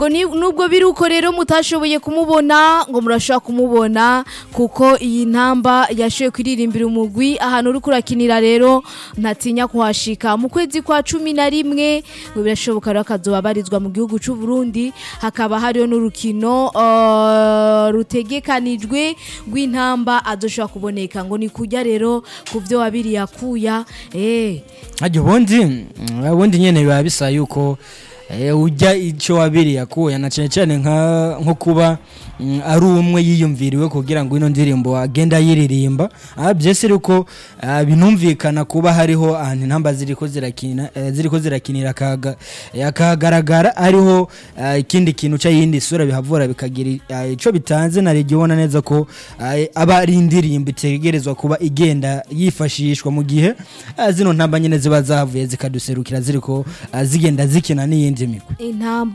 ngo ni- nubwo biri uko rero mutashoboye kumubona ngo murashobora kumubona kuko iyi ntamba yashoboye kuririmbira umugwi ahantu uri kurakinira rero ntatinya kuhashika mu kwezi kwa cumi na rimwe ngo birashoboka rero akazoba abarizwa mu gihugu c'u Burundi hakaba hariho n'urukino uh, rutegekanijwe rw'intamba azoshobora kuboneka ngo ni kurya rero ku vyo wabiri yakuya eh ajya ubundi mm, ubundi nyene biba bisa yuko eh, ujya icyo wabiri yakuye na cyane cyane nka nko kuba mm, ari umwe yiyumviriwe kugira ngo ino ndirimbo agenda yiririmba ah, byese ariko ah, binumvikana kuba hariho ahantu intamba ziriko zirakina eh, ziriko zirakinira akaga- eh, akagaragara hariho ah, ikindi kintu cy'iyindi sura bihavura bikagira ah, ico bitanze na rege ubona neza ko ah, aba ari indirimbo itegerezwa kuba igenda yifashishwa mu gihe ah, zino ntamba nyine ziba zavuye zikaduserukira ziriko ah, zigenda zikina n'iyindi migwi intamba